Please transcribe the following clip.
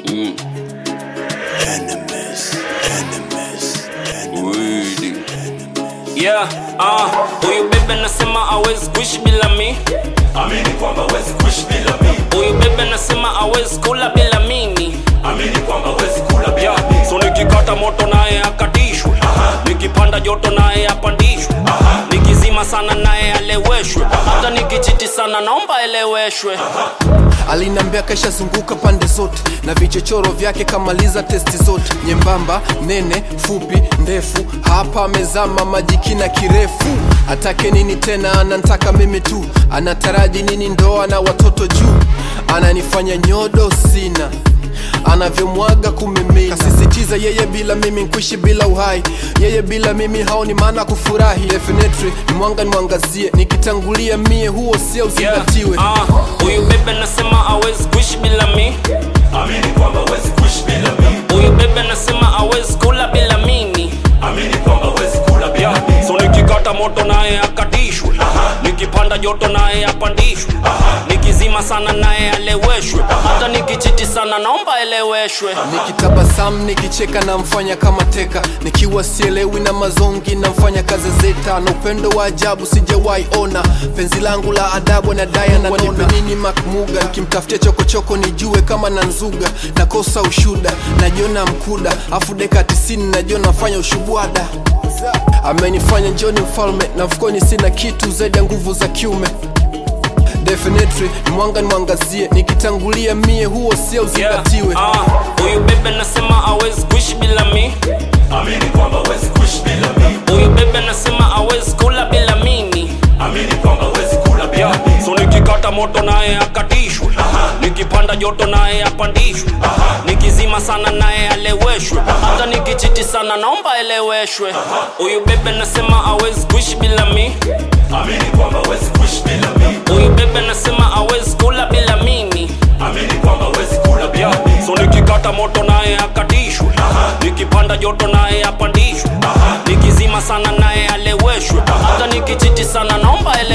Mm. Enemies, enemies, Wili. Yeah, ah, huyu bebe nasema hawezi kuishi bila mi amini kwamba wezi kuishi bila mimi huyu bebe nasema hawezi kula bila mimi amini kwamba wezi kula bila yeah. mimi so nikikata moto naye akatishwe nikipanda joto naye apandishwe nikizima sana naye aleweshwe hata nikichiti sana naomba eleweshwe alinambia kaishazunguka pande zote na vichochoro vyake kamaliza testi zote nyembamba nene fupi ndefu hapa amezama majikina kirefu atake nini tena anantaka mimi tu anataraji nini ndoa na watoto juu ananifanya nyodo sina anavyomwaga kumimina kasisitiza yeye bila mimi nkuishi bila uhai yeye bila mimi haoni maana kufurahi definitely ni mwanga nimwangazie nikitangulia mie huo sio uzingatiwe Yeah, ah, huyu bebe nasema hawezi kuishi bila mi amini kwamba wezi kuishi bila mimi huyu bebe nasema hawezi kula bila mimi amini kwamba wezi kula bila yeah. mimi so nikikata moto naye akatishwe nikipanda joto naye apandishwe nikizima sana naye aleweshwe hata nikichiti sana naomba eleweshwe nikitabasamu nikicheka namfanya kama teka nikiwa sielewi na mazongi namfanya kazi zeta na upendo wa ajabu sijawahi ona penzi langu la adabu na daya na nipe nini makmuga nikimtafutia chokochoko nijue kama na nzuga nakosa ushuda najiona mkuda afu deka tisini najiona nafanya ushubwada amenifanya njoni mfalme na mfukoni sina kitu zaidi ya nguvu za kiume definitely ni mwanga nimwangazie nikitangulia mie huo sio uzingatiwe Yeah, ah, huyu bebe nasema hawezi kuishi bila mi amini kwamba wezi kuishi bila mimi huyu bebe nasema hawezi kula bila mimi amini kwamba wezi kula bila yeah. mimi so nikikata moto naye akatishwe nikipanda joto naye apandishwe nikizima sana naye aleweshwe hata nikichiti sana naomba eleweshwe huyu bebe nasema hawezi kuishi bila mi amini kwamba wezi kuishi bila mimi huyu bebe nasema hawezi kula bila mimi amini kwamba wezi kula bila yeah. mimi so nikikata moto naye akatishwe nikipanda joto naye apandishwe nikizima sana naye aleweshwe hata nikichiti sana naomba eleweshwe